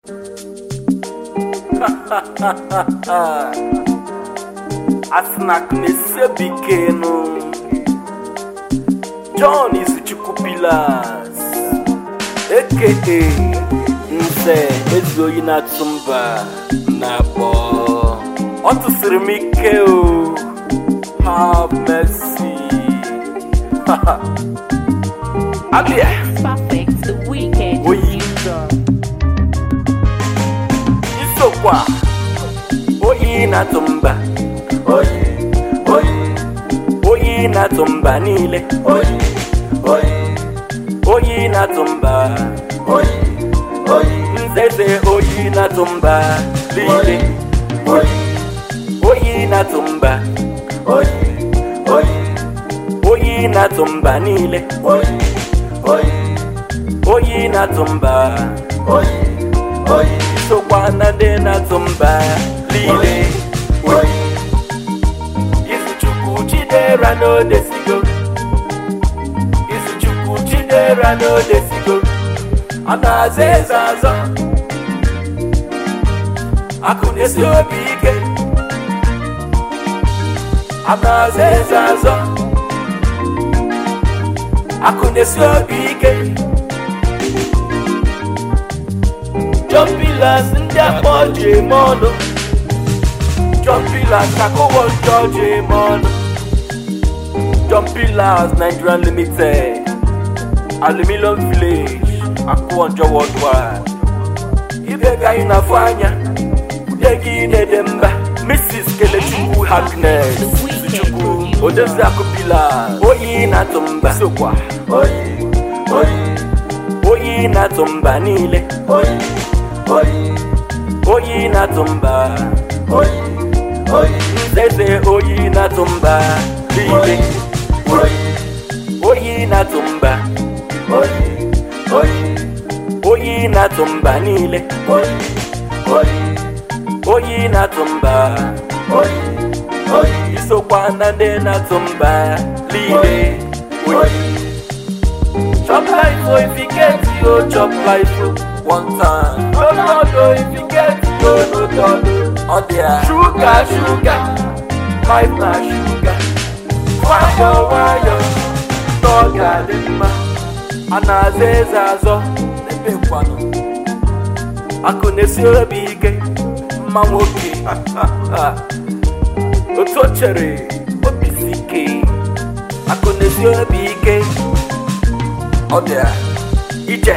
Asnak na-esebikenu John Izuchukwu Pillars aka Nze Ezuoyi na-atụ mba na-akpọ ọ tụsịrị m ike o have mercy abịa Perfect, the weekend Oyi. user. isokwa oyi na-atụ mba oyi oyi oyi na-atụ mba niile oyi oyi oyi na-atụ mba oyi oyi nzeze oyi na-atụ mba niile oyi oyi na-atụ mba oyi oyi oyi na-atụ mba niile oyi oyi oyi na-atụ mba oyi oyi isokwa na ndị na-atụ mba niile oyi izuchukwu chidera n'odesigo izuchukwu chidera n'odesigo ọ na-aza eze azọ akụ na-esi obi ike ọ na-aza eze azọ akụ na-esi obi ike John Pillars ndị akpọ ji eme ọnụ John Pillars akụwọ njọ ji eme ọnụ John Pillars Nigerian Limited Aluminium Village akụwọ njọ worldwide ibe ga anyị na-afụ anya ude gị na-ede mba Mrs. Kelechukwu Happiness Chukwu Odezi Akụ Pillars oyi na-atụ mba sokwa oyi oyi oyi na-atụ mba niile oyi oyi oyi na-atụ mba oyi oyi nzeze oyi na-atụ mba niile oyi oyi na-atụ mba oyi oyi oyi na-atụ mba niile oyi oyi oyi na-atụ mba oyi oyi isokwa na ndị na-atụ mba niile oyi Chop life, oh, if you get it, oh, chop life, oh, one time. No, no, no, if you get it, oh, no, no, no. Oh, dear. Sugar, sugar, life na sugar. Wayo, wayo, no, gadima. Anaze zazo, ebe kwano. Akụ na-esi obi ike, mma nwoke. Otu o chere, obi si ike. Akụ na-esi obi ike. ọ dị a ije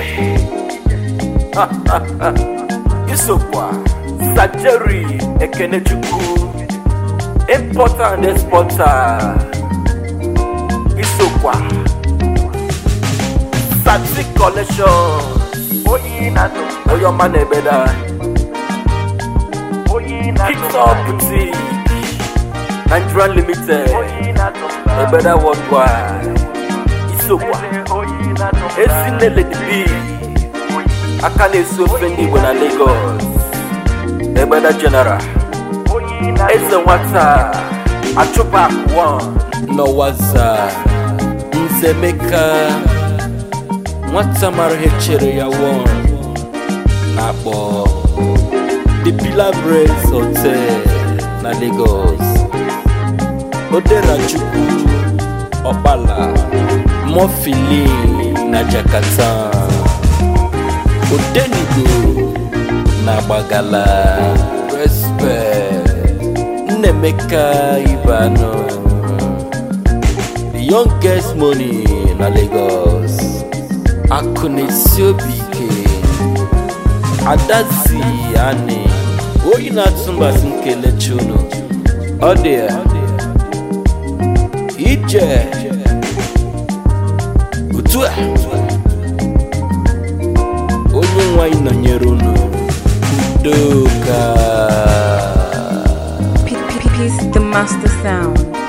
isokwa sajeri ekenechukwu importer and exporter isokwa sati collection oyi na onye ọma na-ebeda Kingstop Boutique Nigerian Limited ebeda worldwide isokwa ezinele dibi aka na-esi ofe ndị igbo na lagos egbeda general eze nwata achụpa akụwa n'ọwaza nzemeka nwata mara ihe chere ya won na-akpọ the pillar brace hotel na lagos oderachukwu ọkpala mọfili na jakarta odenigo na gbagala respect nnemeka ibano the youngest money na lagos akụnesi obi ike adazi ani oyi na-atụ mbasị nkelechi unu ọ dị ya ije otu a onye nwe anyị nọnyere unu udoka P- P- Peace, the master sound.